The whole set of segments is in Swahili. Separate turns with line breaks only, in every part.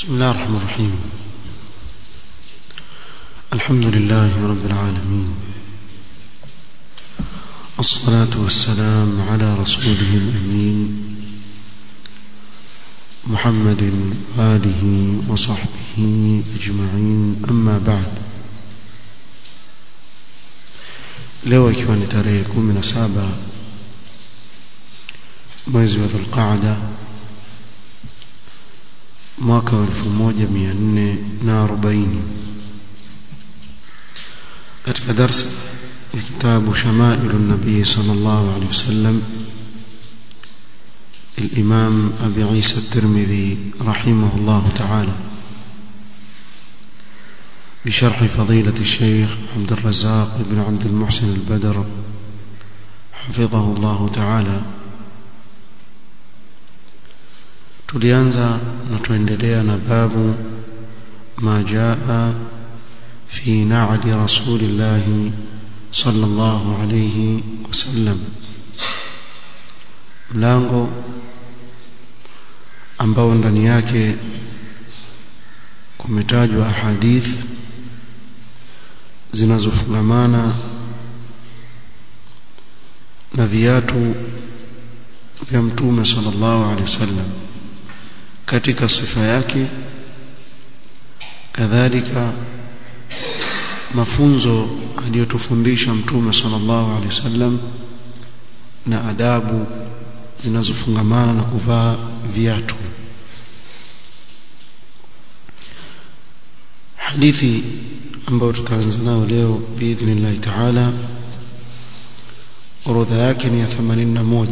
بسم الله الرحمن الرحيم الحمد لله رب العالمين الصلاة والسلام على رسوله الأمين محمد وآله وصحبه أجمعين أما بعد leo ikiwa ni tarehe kumi na saba mwezi wa dhulqaada mwaka wa elfu moja mia nne na arobaini katika darsa ya kitabu shamailu nabii sal llahu alehi wasallam الإمام أبي عيسى الترمذي رحمه الله تعالى بشرح فضيلة الشيخ عبد الرزاق بن عبد المحسن البدر حفظه الله تعالى tulianza na tuendelea na babu ma jaa fi na'li rasulillah sallallahu alayhi wasallam mlango ambao ndani yake kumetajwa ahadith zinazofungamana na viatu vya mtume sallallahu alaihi wasallam katika sifa yake kadhalika mafunzo aliyotufundisha mtume sallallahu alaihi wasallam na adabu zinazofungamana na kuvaa viatu hadithi ambayo tutaanza nayo leo biidhnillahi taala orodha yake ni ya 81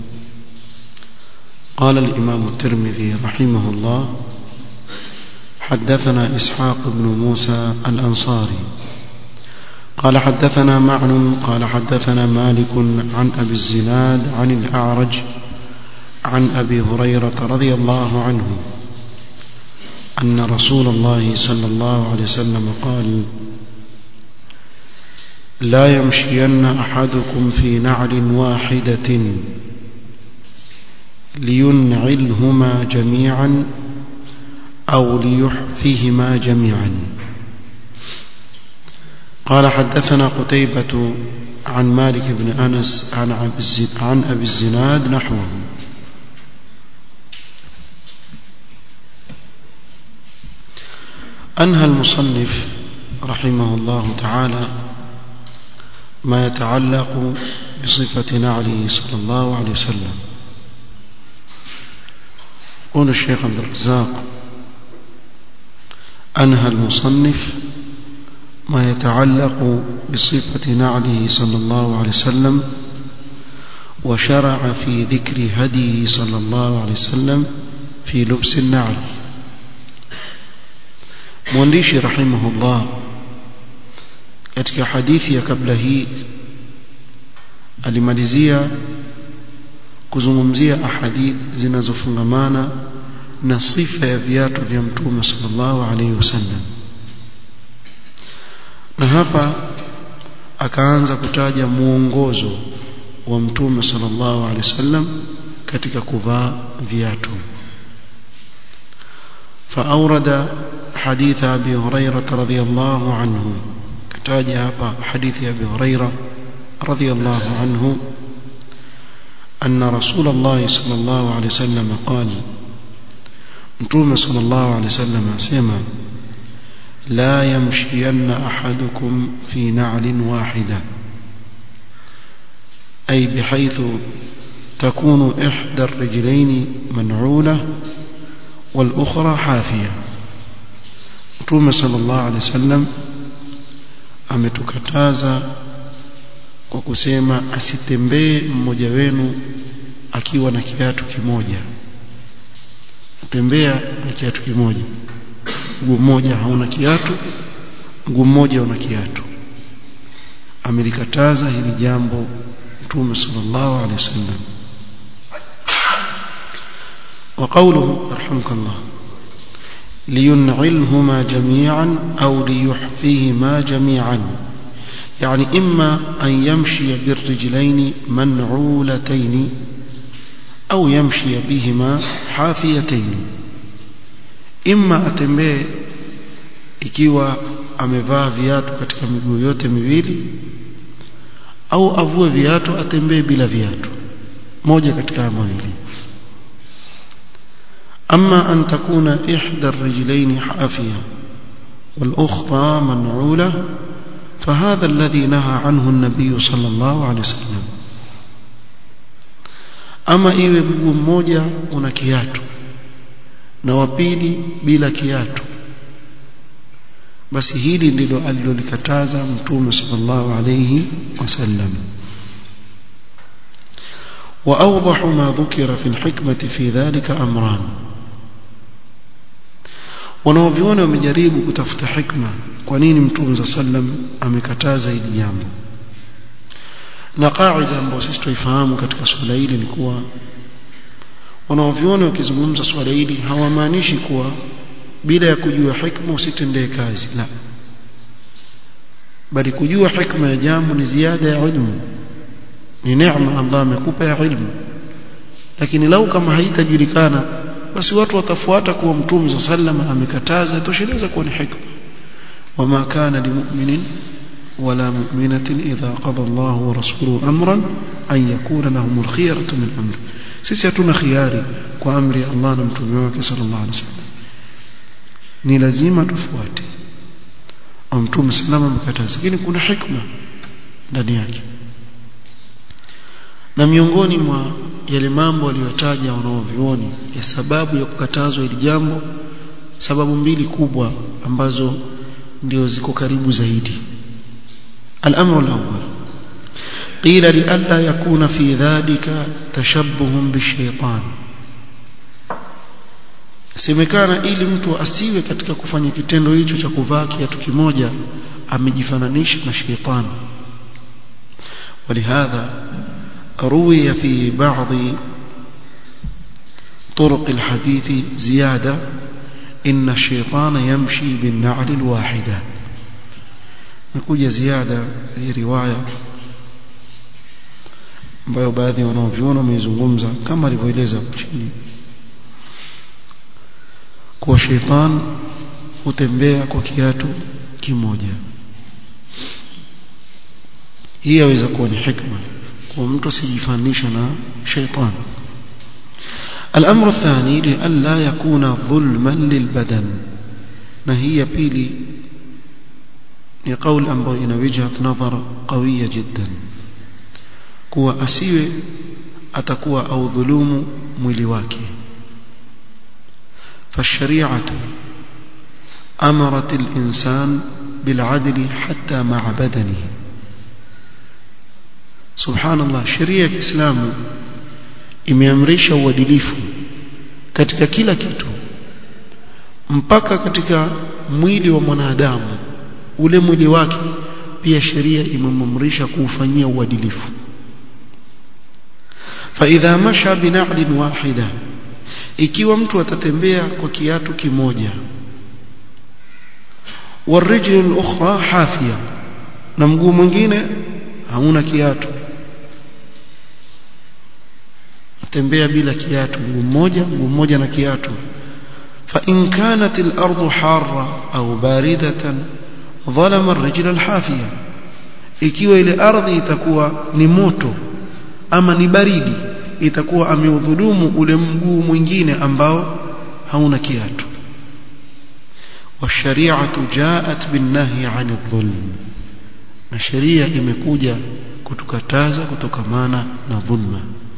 قال الإمام الترمذي رحمه الله حدثنا إسحاق بن موسى الأنصاري قال حدثنا معن قال حدثنا مالك عن أبي الزناد عن الأعرج عن أبي هريرة رضي الله عنه أن رسول الله صلى الله عليه وسلم قال لا يمشين أحدكم في نعل واحدة لينعلهما جميعا أو ليحفهما جميعا قال حدثنا قتيبة عن مالك بن أنس عن أبي الزناد نحوه أنهى المصنف رحمه الله تعالى ما يتعلق بصفة نعله صلى الله عليه وسلم يقول الشيخ عبد الرزاق أنهى المصنف ما يتعلق بصفة نعله صلى الله عليه وسلم وشرع في ذكر هديه صلى الله عليه وسلم في لبس النعل mwandishi rahimahullah katika hadithi ya kabla hii alimalizia kuzungumzia ahadith zinazofungamana na sifa ya viatu vya mtume sallallahu alaihi wasallam na hapa akaanza kutaja muongozo wa mtume sallallahu alaihi wasallam katika kuvaa viatu فأورد حديث أبي هريرة رضي الله عنه كتاج حديث أبي هريرة رضي الله عنه أن رسول الله صلى الله عليه وسلم قال نتوم صلى الله عليه وسلم سيما لا يمشين أحدكم في نعل واحدة أي بحيث تكون إحدى الرجلين منعولة والأخرى حافية Mtume sallallahu alaihi wasallam ametukataza kwa kusema asitembee mmoja wenu akiwa na kiatu kimoja. Tembea na kiatu kimoja. Mguu mmoja hauna kiatu, mguu mmoja una kiatu. Amelikataza hili jambo Mtume sallallahu alaihi wasallam. وقوله رحمك الله لينعلهما جميعا أو ليحفيهما جميعا يعني إما أن يمشي بالرجلين منعولتين أو يمشي بهما حافيتين imma atembee ikiwa amevaa viatu katika miguu yote miwili au avue viatu atembee bila viatu moja katika mawili أما أن تكون إحدى الرجلين حافية والأخرى منعولة فهذا الذي نهى عنه النبي صلى الله عليه وسلم أما iwe mguu mmoja una kiatu na wa pili bila kiatu basi hili ndilo alilolikataza mtume sallallahu alayhi wasallam وأوضح ما ذكر في الحكمة في ذلك أمران wanaoviona wamejaribu kutafuta hikma kwa nini mtume za sallam amekataza hili jambo na kaida ambayo sisi tuifahamu katika swala hili ni kuwa wanaoviona wakizungumza swala hili hawamaanishi kuwa bila ya kujua hikma usitendee kazi la bali kujua hikma ya jambo ni ziada ya ilmu ni neema Allah amekupa ya ilmu lakini lau kama haitajulikana basi watu watafuata kuwa mtume sallama amekataza tosheleza kuwa ni hikma wama kana limu'minin wala mu'minatin idha qada Allah wa rasuluhu amran an yakuna lahum al-khiyaratu min amri sisi hatuna khiari kwa amri ya Allah na mtume wake sallallahu alaihi wasallam ni lazima tufuate au mtume sallama amekataza lakini kuna hikma ndani yake na miongoni mwa yale mambo aliyotaja wanaovioni ya sababu ya kukatazwa hili jambo sababu mbili kubwa ambazo ndio ziko karibu zaidi الأمر الأول قيل لئلا يكون في ذلك تشبه بالشيطان semekana ili mtu asiwe katika kufanya kitendo hicho cha kuvaa kiatu kimoja amejifananisha na sheitani ولهذا روي في بعض طرق الحديث زيادة إن الشيطان يمشي بالنعل الواحدة نقول زيادة في رواية ambayo baadhi ya wanaovyuona wameizungumza kama alivyoeleza chini kuwa sheitan hutembea kwa kiatu kimoja hii yaweza kuwa ni hikma kwa mtu asijifanisha na sheitan الأمر الثاني لئلا يكون ظلما للبدن نهي بيلي لقول أمر إن وجهة نظر قوية جدا kuwa asiwe atakuwa au dhulumu mwili wake فالشريعة أمرت الإنسان بالعدل حتى مع بدنه سبحان الله شريعة الإسلام imeamrisha uadilifu katika kila kitu mpaka katika mwili wa mwanadamu ule mwili wake pia sheria imemamrisha kuufanyia uadilifu فإذا مشى بنعل واحدة ikiwa mtu atatembea kwa kiatu kimoja والرجل الأخرى حافية na mguu mwingine hauna kiatu atembea bila kiatu mguu mmoja mguu mmoja na kiatu فإن كانت الأرض حارة أو باردة ظلم الرجل الحافية ikiwa ile ardhi itakuwa ni moto ama ni baridi itakuwa ameudhulumu ule mguu mwingine ambao hauna kiatu والشريعه جاءت بالنهي عن الظلم na sheria imekuja kutukataza kutokamana na dhulma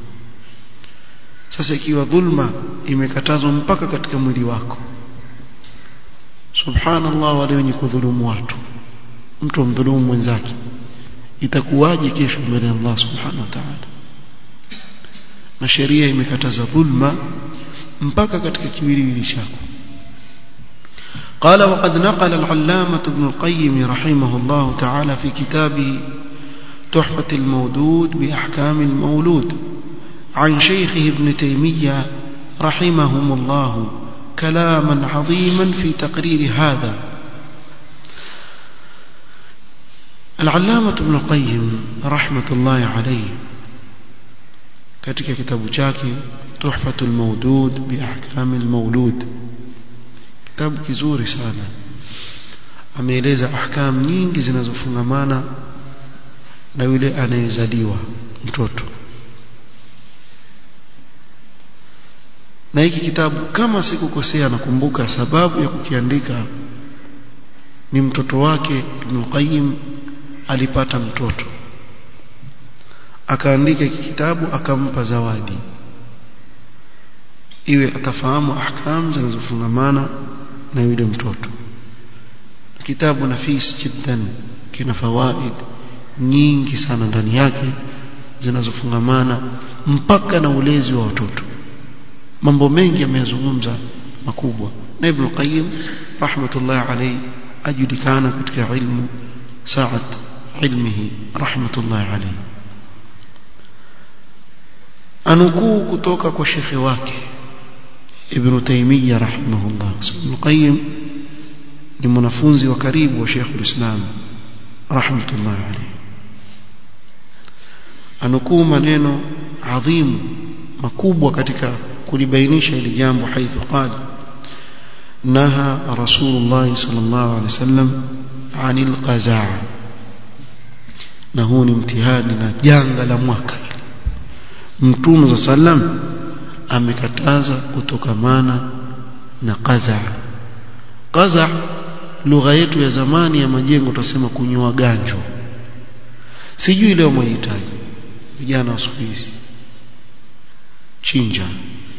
sasa ikiwa dhulma imekatazwa mpaka katika mwili wako subhanallah wale wenye kudhulumu watu mtu mdhulumu mwenzake itakuwaje kesho mbele ya Allah subhanahu wa ta'ala na sheria imekataza dhulma mpaka katika kiwiliwili chako قال وقد نقل العلامة ابن القيم رحمه الله تعالى في كتابه تحفة المودود بأحكام المولود عن شيخه ابن تيمية رحمهم الله كلاما عظيما في تقرير هذا العلامة ابن القيم رحمة الله عليه katika kitabu chake tuhfatul mawdud bi ahkamil mawlud kitabu kizuri sana ameeleza ahkam nyingi zinazofungamana na yule anayezaliwa mtoto na hiki kitabu kama sikukosea nakumbuka sababu ya kukiandika ni mtoto wake Ibn Qayyim alipata mtoto akaandika hiki kitabu akampa zawadi iwe atafahamu ahkam zinazofungamana na yule mtoto kitabu nafis jiddan kina fawaid nyingi sana ndani yake zinazofungamana mpaka na ulezi wa watoto mambo mengi yamezungumza makubwa na Ibn Qayyim rahmatullah alayhi ajulikana katika ilmu saat ilmihi rahmatullah alayhi anukuu kutoka kwa shekhe wake Ibn Taymiyyah rahimahullah Ibn Qayyim ni mwanafunzi wa karibu wa Sheikh al-Islam rahmatullah alayhi anukuu maneno adhimu makubwa katika kulibainisha hili jambo haithu qala naha rasulullah sallallahu alaihi wasallam anil qazaa na huu ni mtihani na janga la mwaka mtume sallam amekataza kutokamana na qazaa qazaa lugha yetu ya zamani ya majengo tutasema kunywa ganjo sijui leo mwahitaji vijana wa siku hizi chinja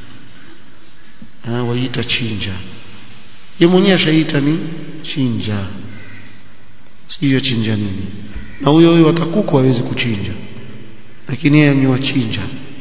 ah waita chinja yeye mwenyewe ashaita ni chinja sijui chinja nini na huyo huyo atakuku hawezi kuchinja lakini yeye anywa chinja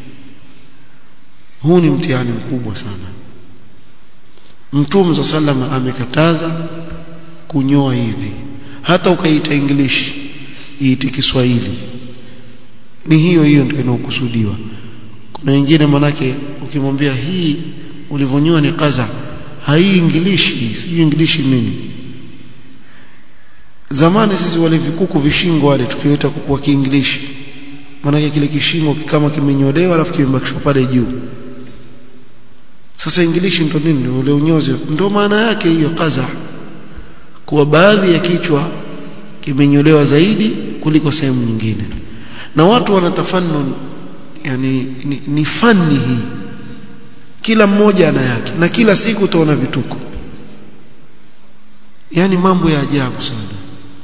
huu ni mtihani mkubwa sana mtume sallallahu amekataza kunyoa hivi hata ukaita english iite Kiswahili ni hiyo hiyo ndio inayokusudiwa kuna wengine manake ukimwambia hii ulivyonyoa ni kaza haiingilishi si ingilishi nini zamani sisi wale vikuku vishingo wale tukiweta kuku wa kiingilishi manake kile kishingo kama kimenyolewa alafu kimebakishwa pale juu sasa ingilishi ndo nini ule unyozi ndo maana yake hiyo kaza kuwa baadhi ya kichwa kimenyolewa zaidi kuliko sehemu nyingine na watu wanatafannun yani ni, ni fani hii kila mmoja ana yake na kila siku utaona vituko yani mambo ya ajabu sana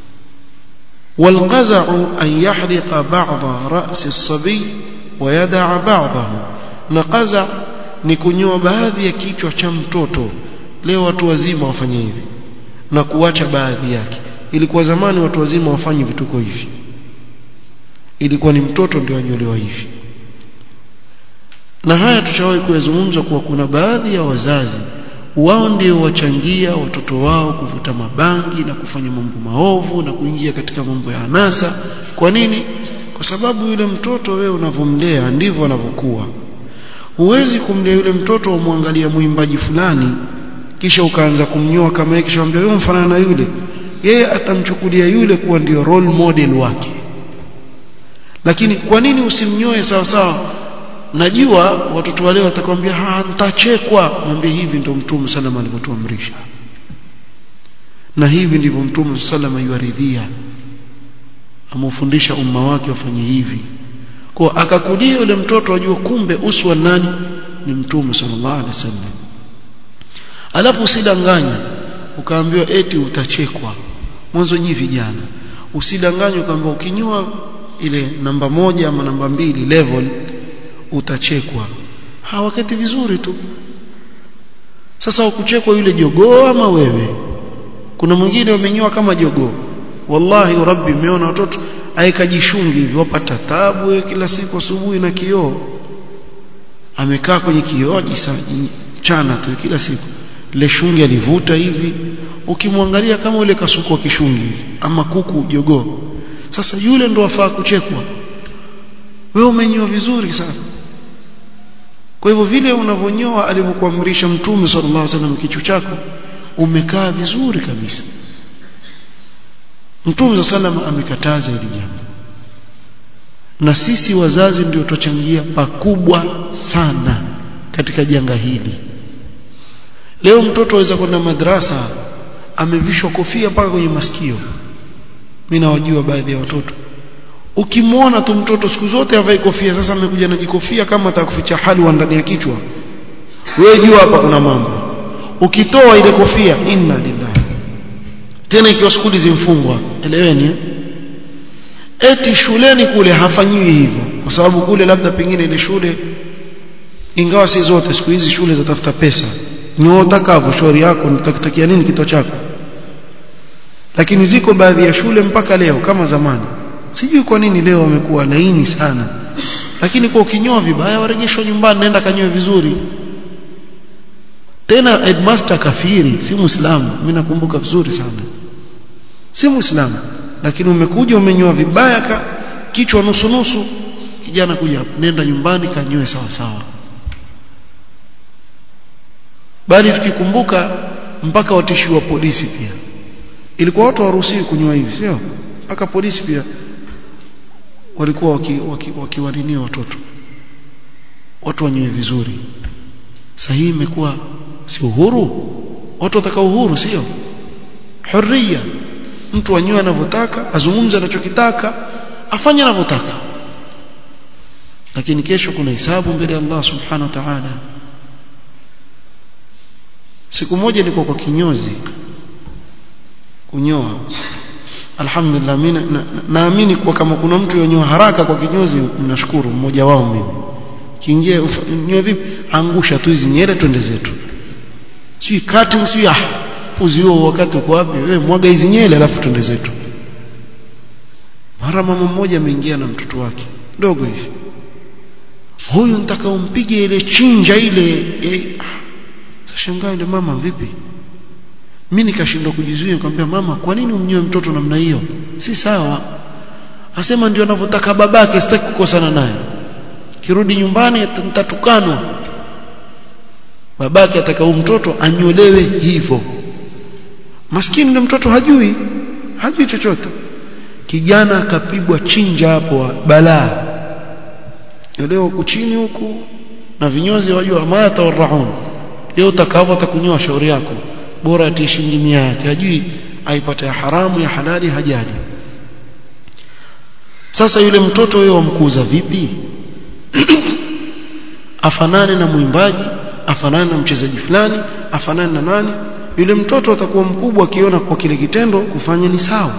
والقزع أن يحرق بعض رأس الصبي ويدع بعضه نقزع ni kunyoa baadhi ya kichwa cha mtoto leo watu wazima wafanye hivi na kuacha baadhi yake ilikuwa zamani watu wazima wafanye vituko hivi ilikuwa ni mtoto ndio anyolewa hivi na haya tushawahi kuyazungumza kuwa kuna baadhi ya wazazi wao ndio wachangia watoto wao kuvuta mabangi na kufanya mambo maovu na kuingia katika mambo ya anasa kwa nini kwa sababu yule mtoto wewe unavomlea ndivyo anavyokuwa huwezi kumlea yule mtoto umwangalia mwimbaji fulani kisha ukaanza kumnyoa kama yeye kisha mwambia wewe mfanana na yule yeye atamchukulia yule kuwa ndio role model wake lakini kwa nini usimnyoe sawa sawa najua watoto wale watakwambia ha nitachekwa mwambie hivi ndio mtume salama alivyotuamrisha na hivi ndivyo mtume salama yuaridhia amufundisha umma wake wafanye hivi kwa akakulia yule mtoto ajua kumbe uswa nani ni mtume sallallahu alaihi wasallam alafu usidanganye ukaambiwa eti utachekwa mwanzo nyi vijana usidanganye ukaambiwa ukinyoa ile namba moja ama namba mbili level utachekwa hawakati vizuri tu sasa ukuchekwa yule jogoo ama wewe kuna mwingine wamenyoa kama jogoo wallahi rabbi umeona watoto aikajishungi hivi wapata tabu kila siku asubuhi na kioo amekaa kwenye kioo chana tu kila siku ile shungi alivuta hivi ukimwangalia kama ule kasuku wa kishungi hivi ama kuku jogoo sasa yule ndo afaa kuchekwa wewe umenyoa vizuri sana kwa hivyo vile unavyonyoa alivyokuamrisha mtume sallallahu alaihi wasallam kichwa chako umekaa vizuri kabisa mtume sallallahu amekataza hili jambo na sisi wazazi ndio tutachangia pakubwa sana katika janga hili leo mtoto aweza kwenda madrasa amevishwa kofia mpaka kwenye masikio mimi nawajua baadhi ya watoto ukimwona tu mtoto siku zote avae kofia sasa amekuja na jikofia kama atakuficha halwa ndani ya kichwa wewe jua hapa kuna mambo ukitoa ile kofia inna lillahi tena ikiwa skuli zimfungwa eleweni eh? eti shuleni kule hafanyiwi hivyo kwa sababu kule labda pengine ile shule ingawa si zote siku hizi shule zatafuta pesa nyotakavyo shauri yako nitakutakia nini kito chako lakini ziko baadhi ya shule mpaka leo kama zamani sijui kwa nini leo wamekuwa laini sana lakini kwa ukinyoa vibaya warejeshwa nyumbani nenda kanyoe vizuri tena headmaster kafiri si muislamu mimi nakumbuka vizuri sana si muislamu lakini umekuja umenyoa vibaya ka kichwa nusu nusu kijana kuja hapo nenda nyumbani kanyoe sawa sawa bali tukikumbuka mpaka watishiwa polisi pia ilikuwa watu waruhusiwi kunywa hivi sio mpaka polisi pia walikuwa wakiwalinia waki, waki watoto watu wanywe vizuri sasa hii imekuwa si uhuru watu wataka uhuru sio huria mtu anywe anavyotaka azungumze anachokitaka afanye anavyotaka lakini kesho kuna hisabu mbele ya Allah subhanahu wa ta'ala siku moja nilikuwa kwa kinyozi kunyoa alhamdulillah mimi naamini kwa kama kuna mtu yonyoa haraka kwa kinyozi mnashukuru mmoja wao mimi kiingie nyoe vipi angusha tu hizi nyele twende zetu si cutting si ah puzi huo wakati uko wapi wewe mwaga hizi nyele alafu twende zetu mara mama mmoja ameingia na mtoto wake dogo hivi huyu nitaka umpige ile chinja ile eh. sashangaa yule mama vipi mimi nikashindwa kujizuia nikamwambia mama kwa nini umnyoe mtoto namna hiyo si sawa asema ndio anavyotaka babake sitaki kukosana naye kirudi nyumbani nitatukanwa babake ataka mtoto anyolewe hivyo maskini yule mtoto hajui hajui chochote kijana akapigwa chinja hapo balaa leo huku chini huku na vinyozi wajua mata warahun leo utakavyo atakunyoa shauri yako bora atie shilingi mia yake hajui aipata ya haramu ya halali hajali sasa yule mtoto wewe wamkuza vipi afanane na mwimbaji afanane na mchezaji fulani afanane na nani yule mtoto atakuwa mkubwa akiona kwa kile kitendo kufanya ni sawa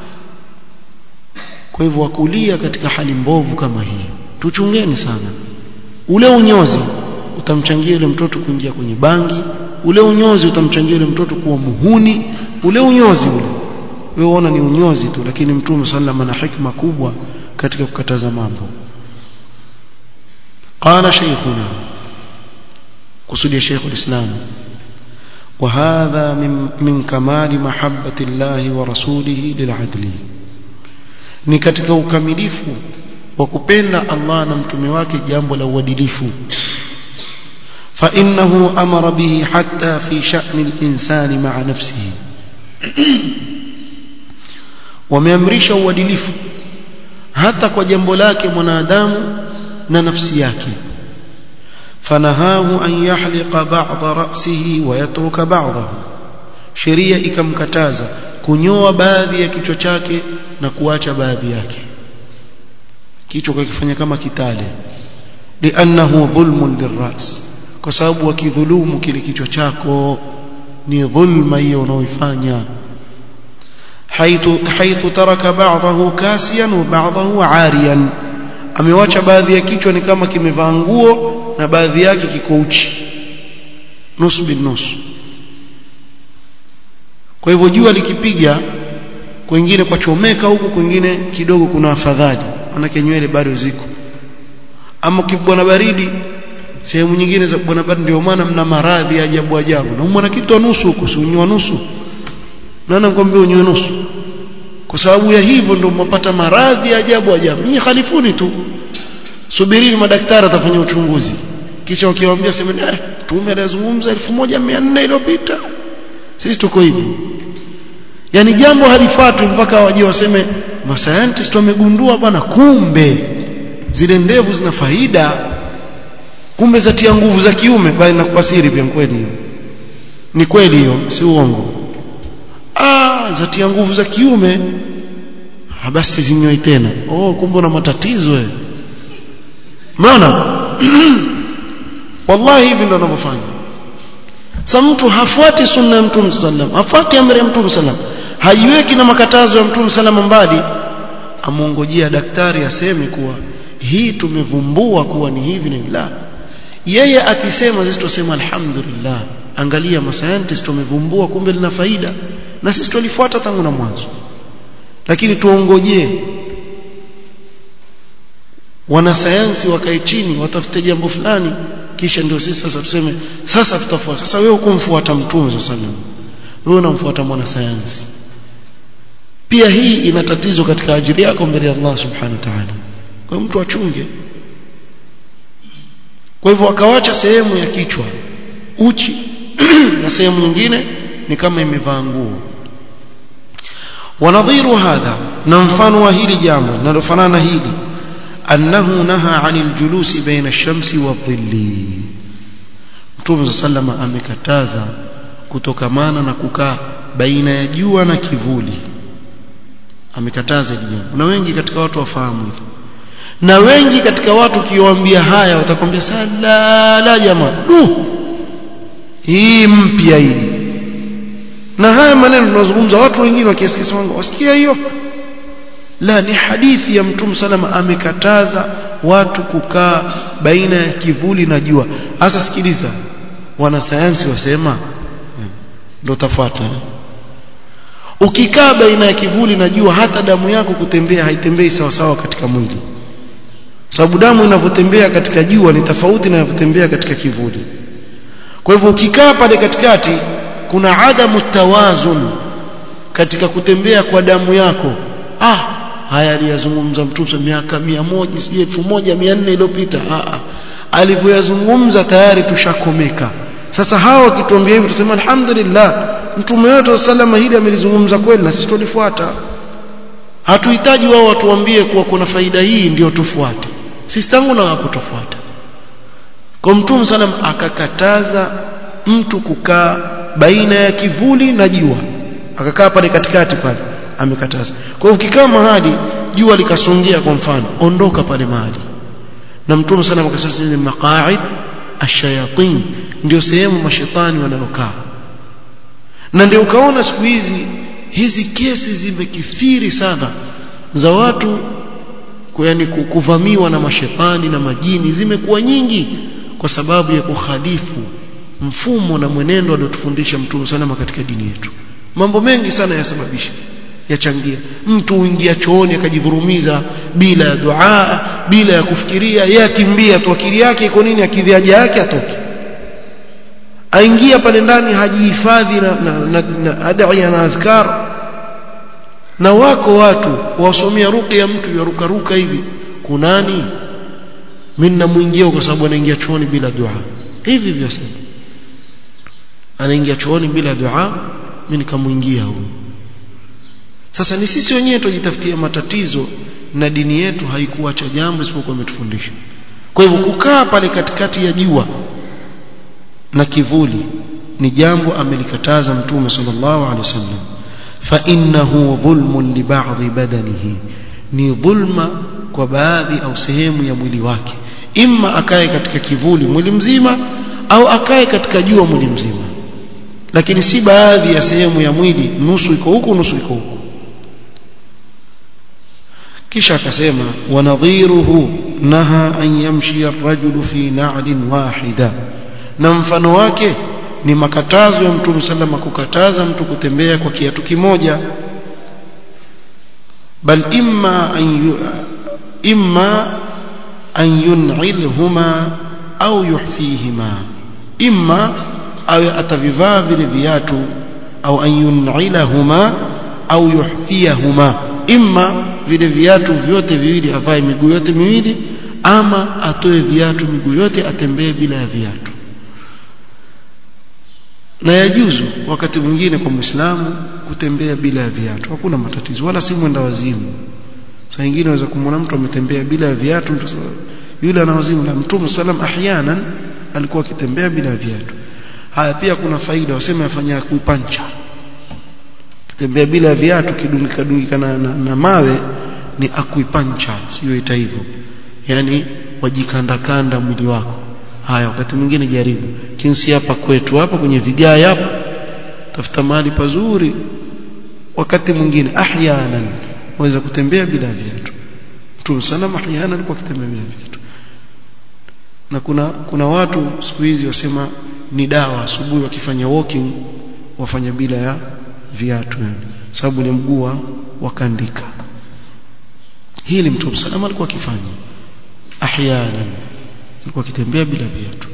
kwa hivyo wakulia katika hali mbovu kama hii tuchungeni sana ule unyozi utamchangia yule mtoto kuingia kwenye bangi ule unyozi utamchangia yule mtoto kuwa muhuni ule unyozi ule wewe unaona ni unyozi tu lakini mtume sallam ana hikma kubwa katika kukataza mambo qala shaykhuna kusudia shaykh alislam وهذا من من كمال محبة الله ورسوله للعدل ni katika ukamilifu wa kupenda Allah na mtume wake jambo la uadilifu فإنه أمر به حتى في شأن الإنسان مع نفسه wameamrisha uadilifu hata kwa jambo lake mwanadamu na nafsi yake fanahahu an yahliqa ba'dha ra'sihi wa yatruka ba'dahu sheria ikamkataza kunyoa baadhi ya kichwa chake na kuacha baadhi yake kichwa kikifanya kama kitale li'annahu dhulmun lirras kwa sababu wakidhulumu kile kichwa chako ni dhulma hiyo unaoifanya حيث حيث ترك بعضه كاسيا وبعضه عاريا amewacha baadhi ya kichwa ni kama kimevaa nguo na baadhi yake kiko uchi nusu bin nusu kwa hivyo jua likipiga kwingine kwa chomeka huku kwingine kidogo kuna afadhali manake nywele bado ziko ama kibwana baridi sehemu nyingine za bwana baridi ndio maana mna maradhi ajabu ajabu na umwana kitu nusu huku si unywa nusu nani nakwambia unywe nusu kwa sababu ya hivyo ndio mpata maradhi ajabu ajabu ni khalifuni tu subirini madaktari atafanya uchunguzi kisha wakiwaambia semeni eh tume alizungumza 1400 iliyopita sisi tuko hivi yani jambo halifuatwi mpaka waje waseme mascientist wamegundua bwana kumbe zile ndevu zina faida kumbe zatia nguvu za kiume bali nakufasiri pia kweli ni kweli hiyo si uongo ah zatia nguvu za kiume basi zinyoi tena oh kumbe una matatizo wewe umeona wallahi hivi ndio wanavyofanya sasa mtu hafuati sunna ya mtume sallam hafuati amri ya mtume sallam haiweki na makatazo ya mtume sallam mbali amuongojea daktari aseme kuwa hii tumevumbua kuwa ni hivi na la yeye akisema sisi tuseme alhamdulillah angalia masayantisti tumevumbua kumbe lina faida na sisi tulifuata tangu na mwanzo lakini tuongojee wanasayansi wakae chini watafute jambo fulani kisha ndio sisi sasa tuseme sasa tutafuata sasa wewe ukumfuata mtume sasa wewe unamfuata mwanasayansi pia hii ina tatizo katika ajili yako mbele ya Allah subhanahu wa ta'ala kwa mtu achunge kwa hivyo akawacha sehemu ya kichwa uchi na sehemu nyingine ni kama imevaa nguo ونظير هذا نمفان وهيل جامع نرفنان هيلي أنه نهى عن الجلوس بين الشمس والظل Mtume صلى الله amekataza kutokamana na kukaa baina ya jua na kivuli amekataza hili jambo na wengi katika watu wafahamu hili na wengi katika watu ukiwaambia haya watakwambia sala la jamaa du hii mpya hii na haya maneno tunazungumza watu wengine wakiasikia wangu wasikia hiyo la ni hadithi ya mtume salama amekataza watu kukaa baina ya kivuli na jua hasa sikiliza wanasayansi wasema ndio tafuata ukikaa baina ya kivuli na jua hata damu yako kutembea haitembei sawa sawa katika mwili sababu damu inavyotembea katika jua ni tofauti na inavyotembea katika kivuli kwa hivyo ukikaa pale katikati kuna adamu tawazun katika kutembea kwa damu yako ah haya aliyazungumza mtume miaka mia moja sijui elfu moja mia nne iliyopita ah, ah. alivyoyazungumza tayari tushakomeka sasa hawa wakituambia hivi tuseme alhamdulillah mtume wetu salama hili amelizungumza kweli na sisi tulifuata hatuhitaji wao watuambie kuwa kuna faida hii ndio tufuate sisi tangu na hapo tufuata kwa mtume salam akakataza mtu kukaa baina ya kivuli na jua akakaa pale katikati pale amekataza kwa hiyo ukikaa mahali jua likasongea kwa mfano ondoka pale mahali na mtume sana akasema ni maqaid ash-shayatin ndio sehemu mashetani wanaokaa na ndio ukaona siku hizi hizi kesi zimekithiri sana za watu yani kuvamiwa na mashetani na majini zimekuwa nyingi kwa sababu ya kukhalifu mfumo na mwenendo aliotufundisha mtume salama katika dini yetu mambo mengi sana yasababisha yachangia mtu uingia chooni akajivurumiza bila ya dua bila ya kufikiria yeye akimbia tu akili yake iko nini akili haja yake atoke aingia pale ndani hajihifadhi na, na, na, na adaiya na adhkar na wako watu wasomea ruqya ya mtu yarukaruka hivi kunani mimi namuingia kwa sababu anaingia chooni bila dua hivi hivyo sasa anaingia chooni bila dua mimi nikamuingia huyo sasa ni sisi wenyewe tujitafutia matatizo na dini yetu haikuacha jambo isipokuwa imetufundisha kwa hivyo kukaa pale katikati ya jua na kivuli ni jambo amelikataza mtume sallallahu alaihi wasallam fa innahu dhulmun li ba'dhi badanihi ni dhulma kwa baadhi au sehemu ya mwili wake imma akae katika kivuli mwili mzima au akae katika jua mwili mzima lakini si baadhi ya sehemu ya mwili nusu iko huku nusu iko huku kisha akasema wanadhiruhu naha an yamshi ar-rajulu fi na'lin wahida na mfano wake ni makatazo ya mtume sallama kukataza mtu kutembea kwa kiatu kimoja bal imma an imma an yun'ilhuma au yuhfihima imma awe atavivaa vile viatu au an yun'ilahuma au yuhfiyahuma imma vile viatu vyote viwili avae miguu yote miwili ama atoe viatu miguu yote atembee bila ya viatu na yajuzu wakati mwingine kwa Muislamu kutembea bila ya viatu hakuna matatizo wala si mwenda wazimu saa nyingine unaweza kumwona mtu ametembea bila ya viatu yule ana wazimu na Mtume sallam ahyanan alikuwa akitembea bila ya viatu haya pia kuna faida waseme afanya kupancha kitembea bila viatu kidungika dungika na, na, na mawe ni akuipancha sio ita hivyo yani wajikandakanda mwili wako haya wakati mwingine jaribu kinsi hapa kwetu hapa kwenye vigae hapa tafuta mahali pazuri wakati mwingine ahyanan waweza kutembea bila viatu mtume sana ahyanan alikuwa akitembea bila viatu na kuna kuna watu siku hizi wasema ni dawa asubuhi wakifanya walking wafanya bila ya viatu sababu ni mguu wakandika hili mtume salama alikuwa akifanya ahyanan alikuwa akitembea bila viatu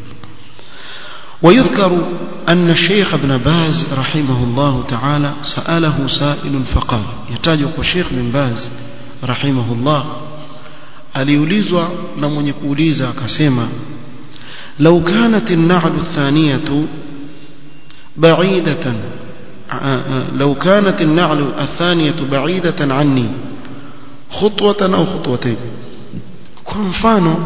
ويذكر أن الشيخ ابن باز رحمه الله تعالى سأله سائل فقال يتاجك الشيخ بن باز رحمه الله aliulizwa na mwenye kuuliza akasema لو كانت النعل الثانية بعيدة لو كانت النعل الثانية بعيدة عني خطوة أو خطوتين kwa mfano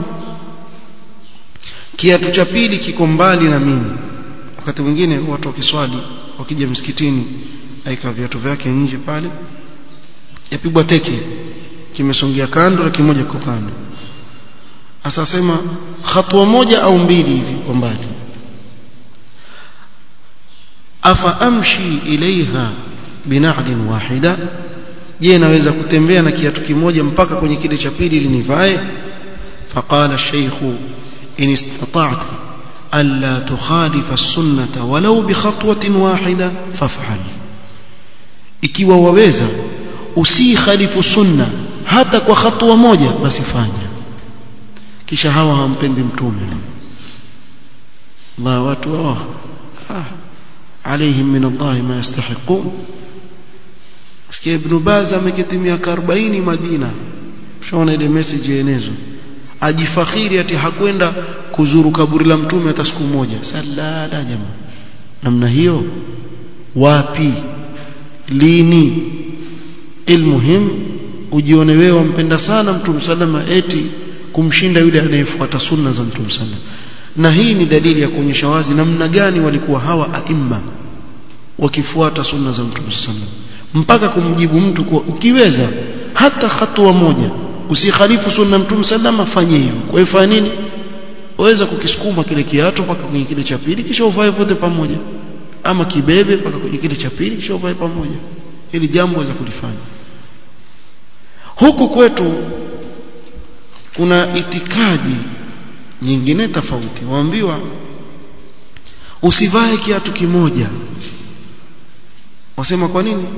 kiatu cha pili kiko mbali na mimi wakati mwingine watu wakiswali wakija msikitini aika viatu vyake nje pale yapigwa teke kimesongea kando na kimoja kwa kando asasema hatua moja au mbili hivi kwa mbali afa amshi ilaiha bina'lin wahida je naweza kutembea na kiatu kimoja mpaka kwenye kile cha pili ili nivae faqala ash-shaykh in istata'ta alla tukhalifa as-sunnata walau bi khatwatin wahida faf'al ikiwa waweza usikhalifu sunna hata kwa hatua moja basi fanya kisha hawa hawampendi mtume ma watu wao ah عليهم من الله ما يستحقون sikia ibn Baz ameketi miaka 40 Madina ushaona ile message yenyezo ajifakhiri ati hakwenda kuzuru kaburi la mtume hata siku moja salala jamaa namna hiyo wapi lini ilmuhim ujione wewe wampenda sana mtume salama eti kumshinda yule anayefuata sunna za mtume salama na hii ni dalili ya kuonyesha wazi namna gani walikuwa hawa aima wakifuata sunna za mtume sallam mpaka kumjibu mtu kuwa ukiweza hata hatua moja usikhalifu sunna mtume sallam afanye hivyo kwa hiyo fanya nini waweza kukisukuma kile kiatu mpaka kwenye kile cha pili kisha uvae vote pamoja ama kibebe mpaka kwenye kile cha pili kisha uvae pamoja ili jambo waweza kulifanya huku kwetu kuna itikadi nyingine tofauti waambiwa usivae kiatu kimoja wasema kwa nini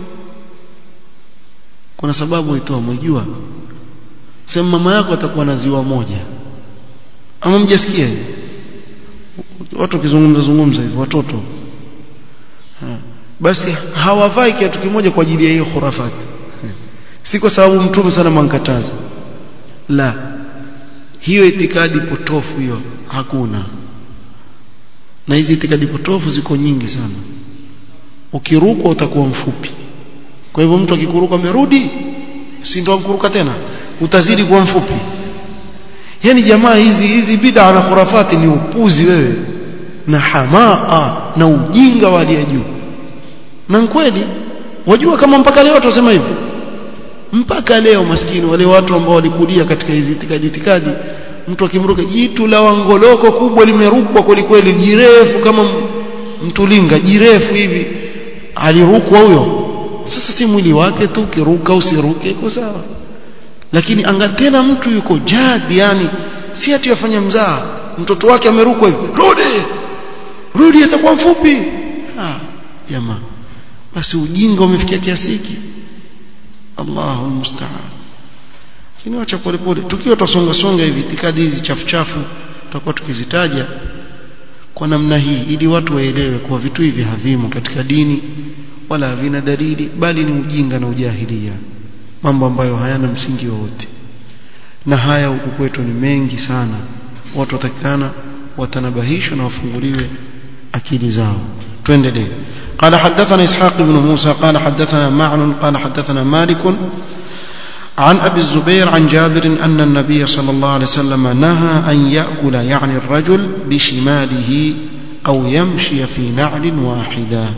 kuna sababu itoa mwijua sema mama yako atakuwa na ziwa moja ama mjasikia watu wakizungumza zungumza hivyo watoto ha. basi hawavai kiatu kimoja kwa ajili ya hiyo khurafati si kwa sababu mtume sana mankataza la hiyo itikadi potofu hiyo hakuna na hizi itikadi potofu ziko nyingi sana ukirukwa utakuwa mfupi kwa hivyo mtu akikuruka amerudi si ndo amkuruka tena utazidi kuwa mfupi yani jamaa hizi hizi bid'a na khurafati ni upuzi wewe na hamaa na ujinga wa hali juu na kweli wajua kama mpaka leo tunasema hivyo mpaka leo maskini wale watu ambao walikulia katika hizi itikadi itikadi mtu akimruka jitu la wangoloko kubwa limerukwa kweli kweli jirefu kama mtulinga jirefu hivi alirukwa huyo sasa si mwili wake tu ukiruka usiruke iko sawa lakini anga tena mtu yuko jadi yani si ati yafanya mzaa mtoto wake amerukwa hivi rudi rudi atakuwa mfupi ah jamaa basi ujinga umefikia kiasi hiki Allahu musta'an lakini wacha pole pole tukiwa tusonga songa hivi itikadi hizi chafu chafu tutakuwa tukizitaja kwa namna hii ili watu waelewe kuwa vitu hivi havimo katika dini wala havina dalili bali ni ujinga na ujahilia mambo ambayo hayana msingi wowote na haya huku kwetu ni mengi sana watu watakikana watanabahishwa na wafunguliwe akili zao tuendelee قال حدثنا إسحاق بن موسى قال حدثنا معن قال حدثنا مالك عن أبي الزبير عن جابر أن النبي صلى الله عليه وسلم نهى أن يأكل يعني الرجل بشماله أو يمشي في نعل واحدة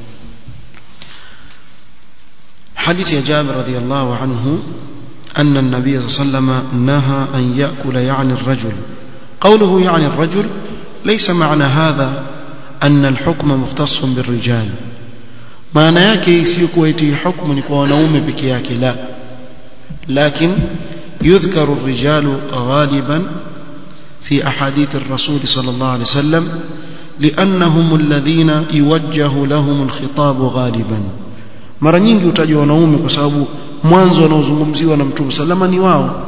حديث جابر رضي الله عنه أن النبي صلى الله عليه وسلم نهى أن يأكل يعني الرجل قوله يعني الرجل ليس معنى هذا أن الحكم مختص بالرجال معنى yake si kuwa eti hukumu ni kwa wanaume peke yake la لكن يذكر الرجال غالبا في أحاديث الرسول صلى الله عليه وسلم لأنهم الذين يوجه لهم الخطاب غالبا mara nyingi utajwa wanaume kwa sababu mwanzo wanaozungumziwa na mtume salama ni wao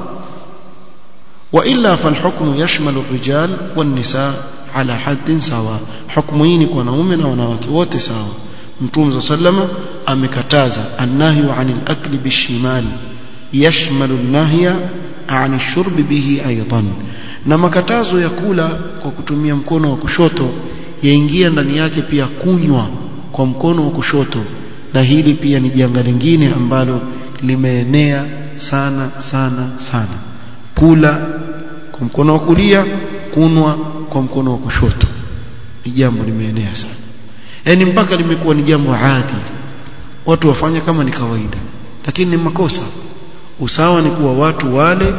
وإلا فالحكم يشمل الرجال والنساء على حد سواء حكم hii ni kwa wanaume na wanawake wote sawa mtume sallama amekataza annahyu anil akli bishimal yashmalu an-nahya an ash-shurb bihi aidan na makatazo ya kula kwa kutumia mkono wa kushoto yaingia ndani yake pia kunywa kwa mkono wa kushoto na hili pia ni janga lingine ambalo limeenea sana sana sana kula kwa mkono wa kulia kunwa kwa mkono wa kushoto ni jambo limeenea sana yani mpaka limekuwa ni jambo adi watu wafanya kama ni kawaida lakini ni makosa usawa ni kuwa watu wale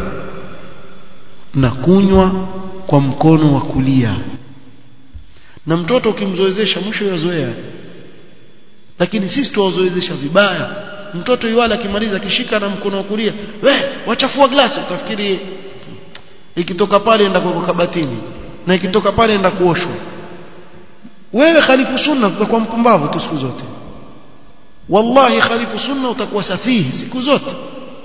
na kunywa kwa mkono wa kulia na mtoto ukimzoezesha mwisho yazoea lakini sisi tuwazoezesha vibaya mtoto yuwala akimaliza akishika na mkono wa kulia we wachafua glasi utafikiri ikitoka pale enda kwa kabatini na ikitoka pale enda kuoshwa wewe khalifu sunna utakuwa mpumbavu tu siku zote wallahi khalifu sunna utakuwa safihi siku zote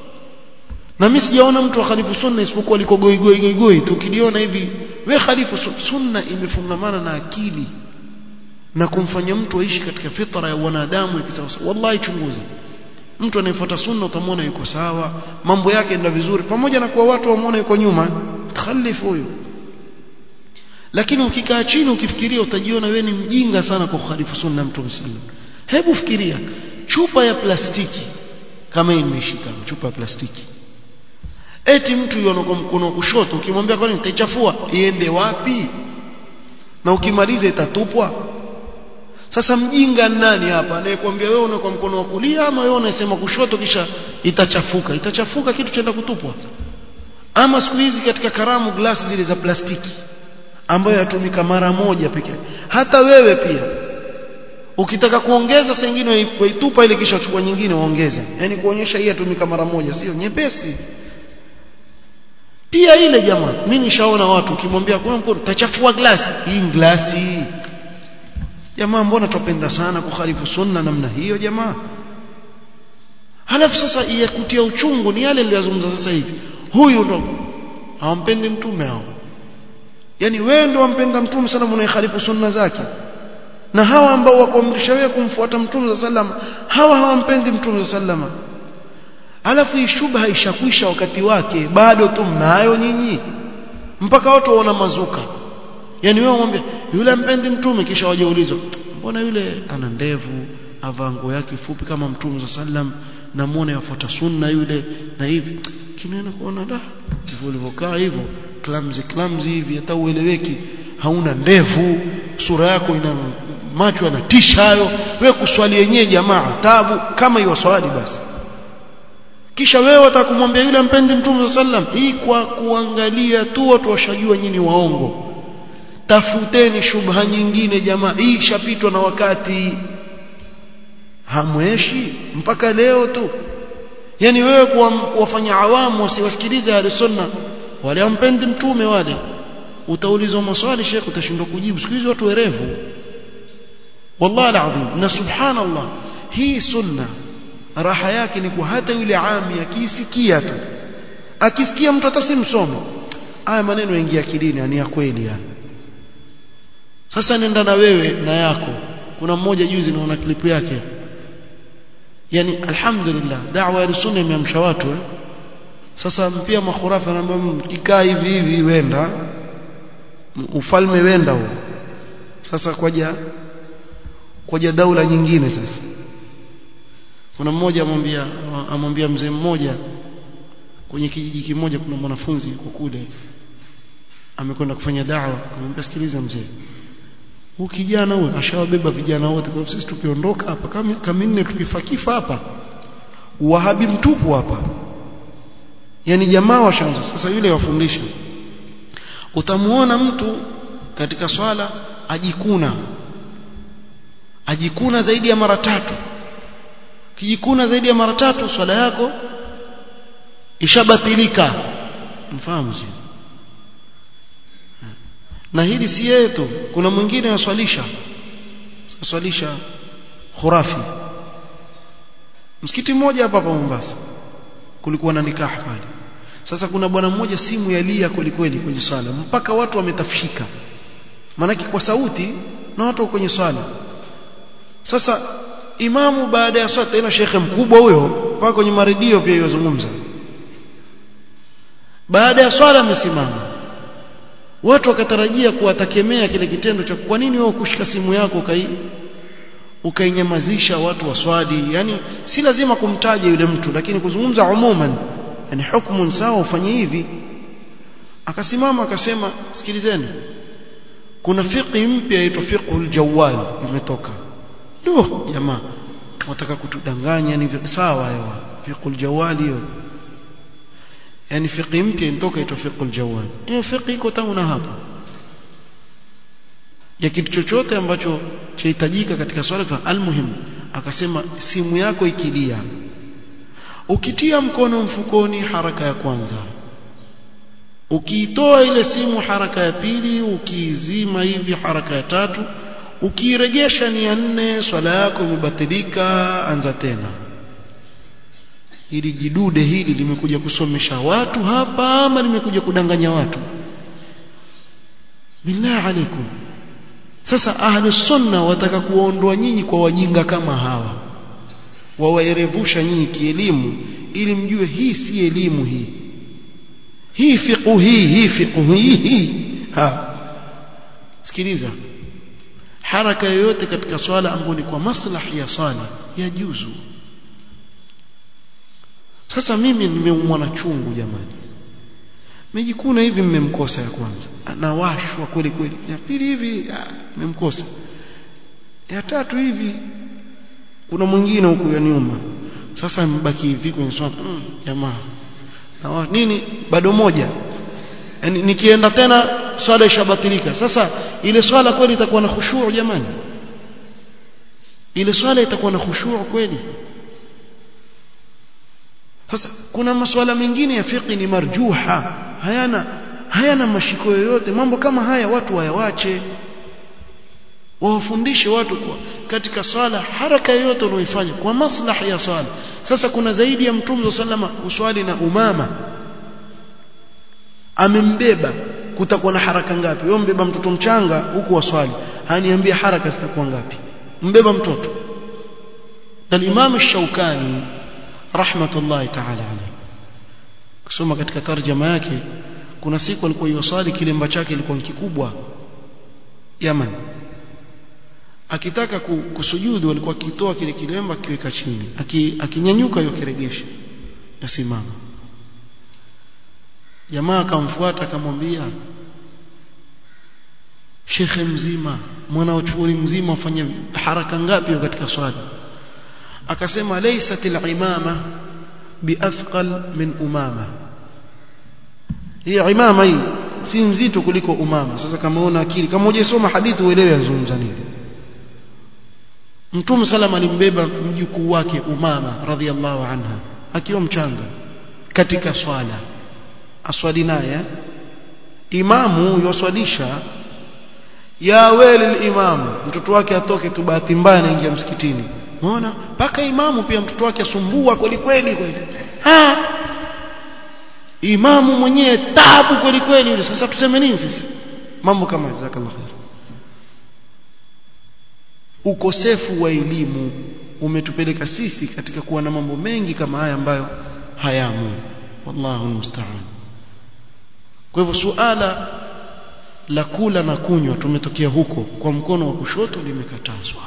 na mimi sijaona mtu wa khalifu sunna isipokuwa liko goi goi goi goi tukiliona hivi we khalifu sunna imefungamana na akili na kumfanya mtu aishi katika fitra ya wanadamu ya kisawasawa wallahi chunguza mtu anayefuata sunna utamwona yuko sawa mambo yake ndio vizuri pamoja na kuwa watu wamuona yuko nyuma khalifu huyo lakini ukikaa chini ukifikiria utajiona wewe ni mjinga sana kwa kukhalifu sunna mtume sallallahu hebu fikiria chupa ya plastiki kama hii nimeshika chupa ya plastiki eti mtu yuko kwa mkono wa kushoto ukimwambia kwani nitaichafua iende wapi na ukimaliza itatupwa sasa mjinga nani hapa anayekwambia wewe una kwa mkono wa kulia ama wewe unasema kushoto kisha itachafuka itachafuka kitu chaenda kutupwa ama siku hizi katika karamu glasi zile za plastiki ambayo yatumika mara moja pekee hata wewe pia ukitaka kuongeza saa nyingine waitupa ile kisha chukua nyingine waongeza yani kuonyesha hii yatumika mara moja sio nyepesi pia ile jamaa mimi nishaona watu ukimwambia kuna mkono tachafua glasi hii glasi jamaa mbona tupenda sana kukhalifu sunna namna hiyo jamaa halafu sasa yakutia uchungu ni yale niliyozungumza sasa hivi huyu ndo hawampendi mtume hao yani wewe ndo wampenda mtume sana unaihalifu sunna zake na hawa ambao wakuamrisha wewe kumfuata mtume sallam hawa hawampendi mtume sallama alafu hii shubha ishakwisha wakati wake bado tu mnayo nyinyi mpaka watu waona mazuka yani wewe mwambie yule mpendi mtume kisha wajaulizwa mbona yule ana ndevu avaa nguo yake fupi kama mtume sallam na muone yafuata sunna yule na hivi kinaenda kuona da hivyo ulivyokaa hivyo clumsy clumsy hivi hata ueleweki hauna ndevu sura yako ina macho yanatisha hayo wewe kuswali yenyewe jamaa tabu kama hiyo swali basi kisha wewe utakumwambia yule mpendi mtume sallam hii kwa kuangalia tu watu washajua nyinyi waongo tafuteni shubha nyingine jamaa hii ishapitwa na wakati hamweshi mpaka leo tu yani wewe kuwafanya awamu wasiwasikilize ahli sunna wale wampendi mtume wale utaulizwa maswali shekh utashindwa kujibu siku hizi watu werevu wallahi alazim na subhanallah hii sunna raha yake ni kwa hata yule ami akisikia tu akisikia mtu hata si msomo haya maneno yaingia akilini ni ya kweli yani sasa nenda na wewe na yako kuna mmoja juzi naona klipu yake yani alhamdulillah da'wa ya sunna imeamsha watu eh? sasa pia makhurafa anaambia mkikaa hivi hivi wenda ufalme wenda huo sasa kwaja kwaja daula nyingine sasa kuna mmoja amwambia amwambia mzee mmoja kwenye kijiji kimoja kuna mwanafunzi kwa kule amekwenda kufanya dawa amwambia sikiliza mzee huyu kijana huyu ashawabeba vijana wote kwa sisi tukiondoka hapa kama kama nne tukifakifa hapa wahabi mtupu hapa yani jamaa washaanza sasa yule wafundisha utamuona mtu katika swala ajikuna ajikuna zaidi ya mara tatu kijikuna zaidi ya mara tatu swala yako ishabatilika mfahamu sio na hili si yeye tu kuna mwingine aswalisha aswalisha khurafi msikiti mmoja hapa hapa Mombasa kulikuwa na nikaha pale sasa kuna bwana mmoja simu yalia kweli kweli kwenye swala mpaka watu wametafshika maanake kwa sauti na watu kwenye swala sasa imamu baada ya swala tena shekhe mkubwa huyo mpaka kwenye maredio pia yozungumza baada ya swala amesimama watu wakatarajia kuwatakemea kile kitendo cha kwa nini wewe kushika simu yako ukai ukainyamazisha watu waswadi yani si lazima kumtaja yule mtu lakini kuzungumza umuman yani hukumu sawa ufanye hivi akasimama akasema sikilizeni kuna fiqhi mpya inaitwa fiqhul jawwal imetoka ndio jamaa wataka kutudanganya ni sawa hayo fiqhul jawwal hiyo yani fiqhi mpya inatoka inaitwa fiqhul jawwal hiyo fiqhi iko tangu na hapa ya kitu chochote ambacho chahitajika katika swala almuhimu akasema simu yako ikilia ukitia mkono mfukoni haraka ya kwanza ukiitoa ile simu haraka ya pili ukiizima hivi haraka ya tatu ukiiregesha ni ya nne swala yako imebatilika anza tena hili jidude hili limekuja kusomesha watu hapa ama limekuja kudanganya watu billah alaikum sasa ahlu sunna wataka kuondoa nyinyi kwa wajinga kama hawa wawaerevusha nyinyi kielimu ili mjue hii si elimu hii hii fiqhu hii hii fiqhu hii hii ha sikiliza haraka yoyote katika swala ambayo ni kwa maslahi ya swala ya juzu sasa mimi nimeumwa na chungu jamani mejikuna hivi mmemkosa ya kwanza anawashwa kweli kweli ya pili hivi mmemkosa ya tatu hivi kuna mwingine huku ya nyuma sasa mbaki hivi kwenye swala mm, jamaa na nini bado moja yani nikienda tena swala ishabatilika sasa ile swala kweli itakuwa na khushuu jamani ile swala itakuwa na khushuu kweli sasa kuna masuala mengine ya fiqh ni marjuha hayana hayana mashiko yoyote mambo kama haya watu wayawache wawafundishe watu kwa katika swala haraka yoyote unaoifanya kwa maslahi ya swala sasa kuna zaidi ya mtume sallama uswali na umama amembeba kutakuwa na haraka ngapi wewe mbeba mtoto mchanga huku waswali haniambia haraka zitakuwa ngapi mbeba mtoto na Imam Shaukani rahmatullahi ta'ala alayhi kusoma katika tarjama yake kuna siku alikuwa yusali kilemba chake ilikuwa kikubwa Yaman akitaka kusujudu alikuwa akitoa kile kilemba akiweka chini akinyanyuka Aki yokiregesha yasimama jamaa akamfuata akamwambia shekhe mzima mwana uchuoni mzima afanye haraka ngapi katika swala akasema laysat al-imama biathqal min umama hii imama hii si nzito kuliko umama sasa kama una akili kama hujasoma hadithi uelewe azungumza nini Mtume salama alimbeba mjukuu wake Umama radhiallahu anha akiwa mchanga katika swala aswali naye imamu yoswalisha ya weli imamu mtoto wake atoke tu bahati mbaya anaingia msikitini unaona mpaka imamu pia mtoto wake asumbua kweli kweli kweli ha imamu mwenyewe tabu kweli kweli yule sasa tuseme nini sisi mambo kama jazakallahu khair ukosefu wa elimu umetupeleka sisi katika kuwa na mambo mengi kama haya ambayo hayamo wallahu musta'an kwa hivyo suala la kula na kunywa tumetokea huko kwa mkono wa kushoto limekatazwa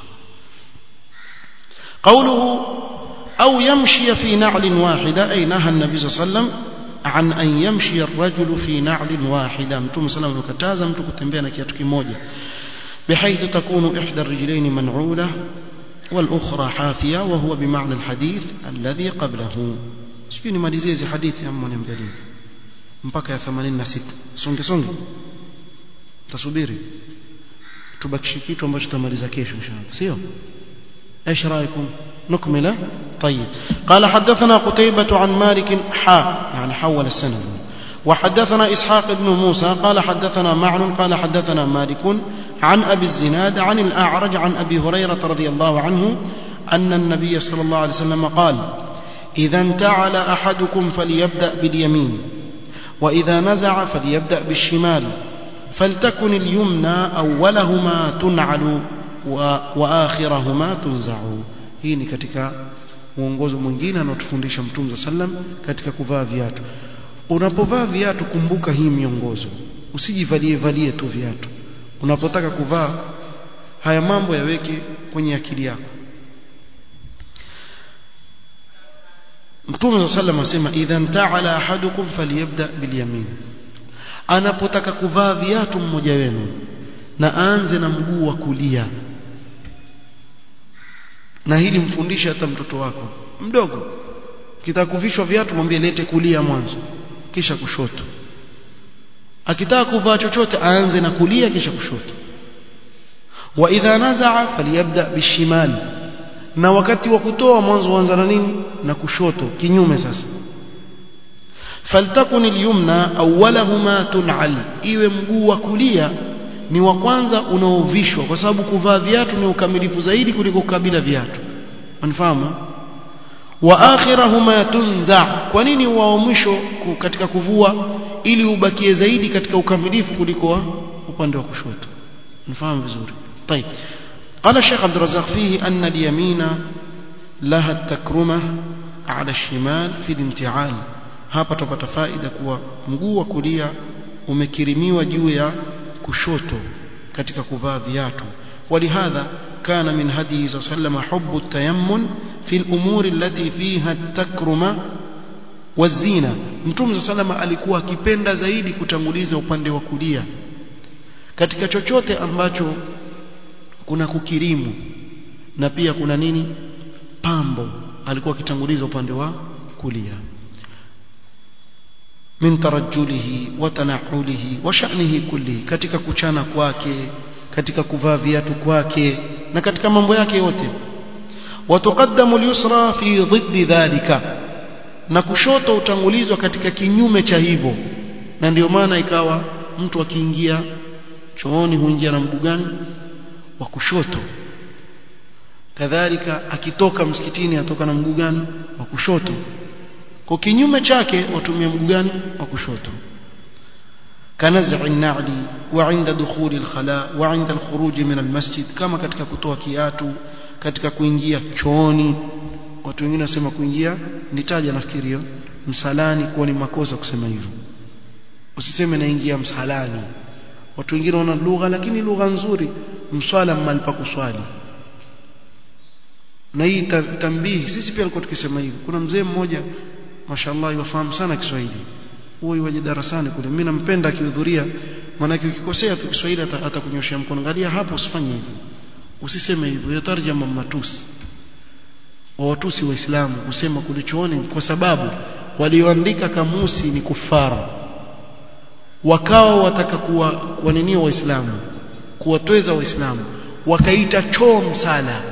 قوله أو يمشي في نعل واحدة أي نهى النبي صلى الله عليه وسلم عن أن يمشي الرجل في نعل واحدة متوم صلى الله عليه وسلم كتازا mtu kutembea na kiatu kimoja بحيث تكون إحدى الرجلين منعولة والأخرى حافية وهو بمعنى الحديث الذي قبله sijui nimalizie hizi hadithi ama niangalie mpaka ya 86 songe songe tasubiri tubakishe kitu ambacho tutamaliza kesho inshallah sio ايش رايكم نكمله طيب قال حدثنا قتيبة عن مالك حا يعني حول السند وحدثنا إسحاق بن موسى قال حدثنا معن قال حدثنا مالك عن أبي الزناد عن الأعرج عن أبي هريرة رضي الله عنه أن النبي صلى الله عليه وسلم قال إذا انتعل أحدكم فليبدأ باليمين وإذا نزع فليبدأ بالشمال فلتكن اليمنى أولهما تنعل وآخرهما تنزع hii ni katika mwongozo mwingine anaotufundisha mtume sallam katika kuvaa viatu unapovaa viatu kumbuka hii miongozo usijivalie valie tu viatu unapotaka kuvaa haya mambo yaweke kwenye akili yako Mtume sallam asema idhan ta'ala ahadukum falyabda bilyamin anapotaka kuvaa viatu mmoja wenu na aanze na mguu wa kulia na hili mfundishe hata mtoto wako mdogo kitaka kuvishwa viatu mwambie lete kulia mwanzo kisha kushoto akitaka kuvaa chochote aanze na kulia kisha kushoto wa idha nazaa falyabda bishimali na wakati wa kutoa mwanzo uanza na nini na kushoto kinyume sasa faltakun alyumna awwalahuma tun'al iwe mguu wa kulia ni wa kwanza unaovishwa kwa sababu kuvaa viatu ni ukamilifu zaidi kuliko kukabila viatu unifahamu wa akhirahuma tunza kwa nini wa mwisho katika kuvua ili ubakie zaidi katika ukamilifu kuliko upande wa kushoto unifahamu vizuri طيب قال الشيخ عبد الرزاق فيه أن اليمين لها التكرمة على الشمال في الامتعال hapa tupata faida kuwa mguu wa kulia umekirimiwa juu ya kushoto katika kuvaa viatu ولهذا كان من هديه صلى الله عليه وسلم حب التيمم في الأمور التي فيها التكرمة والزينة mtume صلى الله عليه alikuwa akipenda zaidi kutanguliza upande wa kulia katika chochote ambacho kuna kukirimu na pia kuna nini pambo alikuwa akitanguliza upande wa kulia min tarajjulihi wa tanahulihi wa sha'nihi kulli katika kuchana kwake katika kuvaa viatu kwake na katika mambo yake yote watuqaddamu al-yusra fi dhiddi dhalika na kushoto utangulizwa katika kinyume cha hivyo na ndio maana ikawa mtu akiingia chooni huingia na mguu gani wa kushoto kadhalika akitoka msikitini atoka na mguu gani wa kushoto kwa kinyume chake watumia mguu gani wa kushoto كنزع النعل وعند دخول الخلاء وعند الخروج من المسجد كما katika kutoa kiatu katika kuingia chooni watu wengine wasema kuingia nitaja nafikiri hiyo msalani kuwa ni makosa kusema hivyo usiseme naingia msalani watu wengine wana lugha lakini lugha nzuri mswala mahali pa kuswali na hii tambihi sisi pia tulikuwa tukisema hivyo kuna mzee mmoja mashallah yafahamu sana Kiswahili huyo waje darasani kule mimi nampenda akihudhuria maana ukikosea tu Kiswahili atakunyoshia mkono angalia hapo usifanye hivyo usiseme hivyo hiyo tarjama matusi wa watusi waislamu kusema kulichooni kwa sababu walioandika kamusi ni kufara wakawa wataka kuwa wanenia waislamu kuwatweza waislamu wakaita choo msala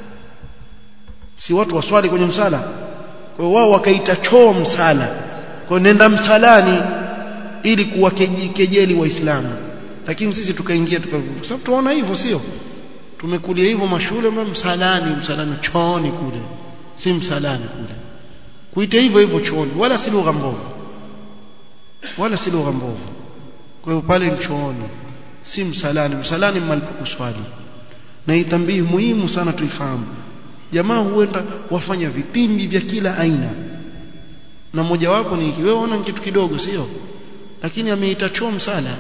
si watu waswali kwenye msala kwa wao wakaita choo msala kwa nenda msalani ili kuwakejeli waislamu lakini sisi tukaingia tukavuka sababu tunaona hivyo sio tumekulia hivyo mashule msalani msalani chooni kule si msalani kule kuita hivyo hivyo chooni wala si lugha mbovu wala si lugha mbovu kwa hiyo pale chooni si msalani msalani malipokuswali na itambii muhimu sana tuifahamu jamaa huenda wafanya vitimbi vya kila aina na mojawapo ni wewe ona kitu kidogo sio lakini ameita choo msala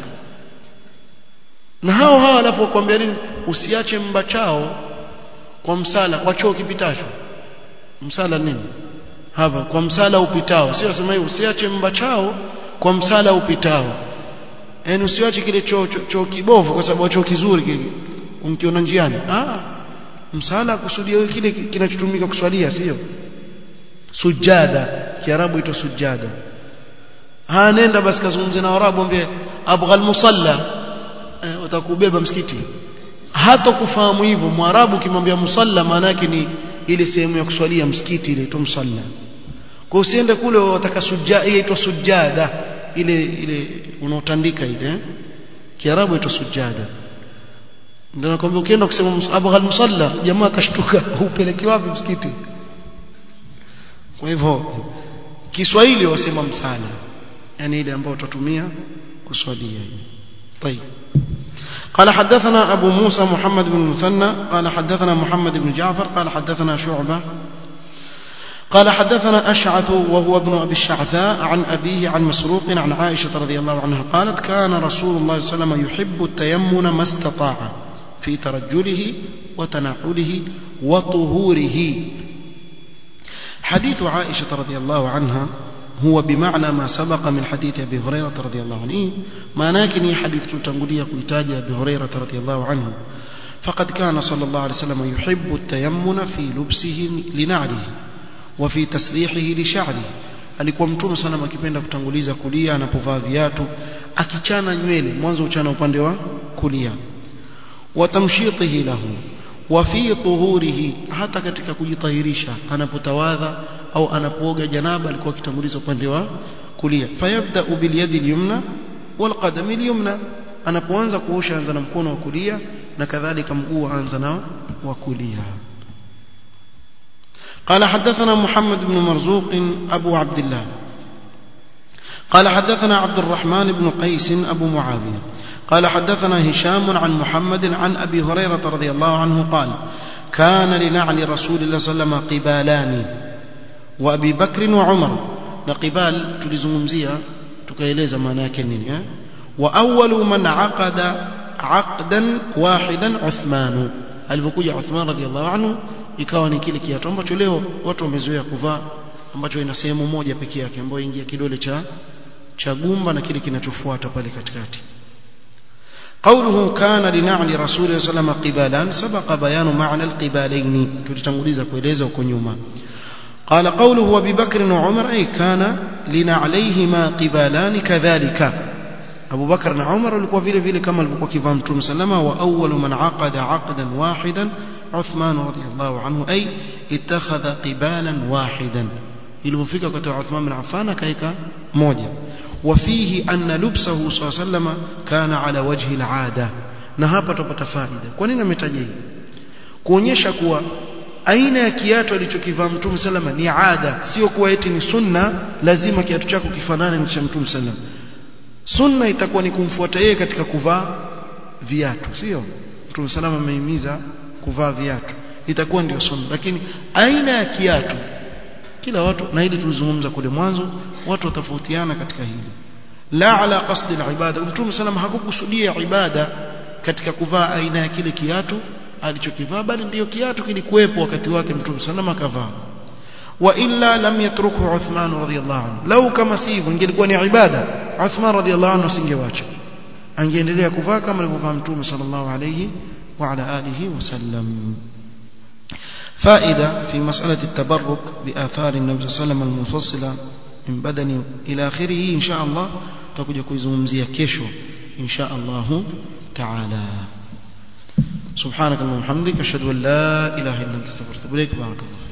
na hao hao wanapokuambia nini usiache mbachao kwa msala kwa choo kipitacho msala nini hapa kwa msala upitao sio sema hiyo usiache mbachao kwa msala upitao yaani usiache kile choo choo, choo kibovu kwa sababu choo kizuri kile unkiona njiani ah msala kusudia wewe kile kinachotumika kuswalia sio sujada kiarabu ito sujada ha nenda basi kazungumze na arabu ambie abghal musalla eh, utakubeba msikiti hata kufahamu hivyo mwarabu kimwambia musalla maana yake ni ile sehemu ya kuswalia msikiti ile ito msalla kwa usiende kule wataka sujada inaitwa sujada ile ile unaotandika ile eh? kiarabu ito sujada ndio nakwambia ukienda kusema abghal musalla jamaa kashtuka upeleke wapi msikiti kwa hivyo Kiswahili wasema msala yani ile ambayo utatumia kuswalia طيب قال حدثنا أبو موسى محمد بن المثنى قال حدثنا محمد بن جعفر قال حدثنا شعبة قال حدثنا أشعث وهو ابن أبي الشعثاء عن أبيه عن مسروق عن عائشة رضي الله عنها قالت كان رسول الله صلى الله عليه وسلم يحب التيمن ما استطاع في ترجله وتنعله وطهوره حديث عائشة رضي الله عنها هو بمعنى ما سبق من حديث أبي هريرة رضي الله عنه ما ناكني حديث تنقلية كيتاج أبي هريرة رضي الله عنه فقد كان صلى الله عليه وسلم يحب التيمن في لبسه لنعله وفي تسريحه لشعره alikuwa mtume sana akipenda kutanguliza kulia anapovaa viatu akichana nywele mwanzo uchana upande wa kulia watamshitihi lahu wa fi tuhurihi hata katika kujitahirisha anapotawadha au anapooga janaba alikuwa akitanguliza upande wa kulia fayabda bil yadi al-yumna wal qadam al-yumna anapoanza kuosha anza na mkono wa kulia na kadhalika mguu anza na wa kulia قال حدثنا محمد بن مرزوق أبو عبد الله قال حدثنا عبد الرحمن بن قيس أبو معاوية قال حدثنا هشام عن محمد عن أبي هريرة رضي الله عنه قال كان لنعل رسول الله صلى الله عليه وسلم قبالان وأبي بكر وعمر نقبال تلزمزية تكيليز ما ناكنين وأول من عقد عقدا واحدا عثمان alipokuja Uthman radhiallahu anhu ikawa ni kile kiatu ambacho leo watu wamezoea kuvaa ambacho ina sehemu moja pekee yake ambayo ingia kidole cha cha gumba na kile kinachofuata pale katikati قوله كان لنعل رسول الله صلى الله عليه وسلم قبالان سبق بيان معنى القبالين تلتنغليزا كويلeza huko nyuma قال قوله وابي بكر وعمر اي كان لنعليهما قبالان كذلك أبو بكر وعمر walikuwa vile vile kama alivyokuwa kivaa mtume sallama wa awwalu man aqada aqdan wahidan Uthman radiyallahu anhu ay ittakhadha qibalan wahidan ilipofika wakati wa Uthman bin Affan akaika moja وفيه أن لبسه صلى الله عليه وسلم كان على وجه العادة na hapa tupata faida kwa nini ametaja hii kuonyesha kuwa aina ya kiatu alichokivaa mtume salama ni ada sio kuwa eti ni sunna lazima kiatu chako kifanane na cha mtume salama sunna itakuwa ni kumfuata yeye katika kuvaa viatu sio mtume salama amehimiza kuvaa viatu itakuwa ndio sunna lakini aina ya kiatu kila watu na hili tulizungumza kule mwanzo watu watofautiana katika hili la ala qasdi alibada mtume salama hakukusudia ibada katika kuvaa aina ya kile kiatu alichokivaa bali ndiyo kiatu kilikuwepo wakati wake mtume salama akavaa wa illa lam yatruku Uthman radhiyallahu anhu lau kama si hivyo ingelikuwa ni ibada Uthman radhiyallahu anhu asingewacha angeendelea kuvaa kama alivyovaa mtume sallallahu alayhi wa ala alihi wasallam فائدة في مسألة التبرك بآثار النبي صلى الله عليه وسلم المفصلة من بدن إلى آخره إن شاء الله تكون كويزومزيا كيشو إن شاء الله تعالى سبحانك اللهم وبحمدك أشهد أن لا إله إلا أنت استغفرك إليك بارك الله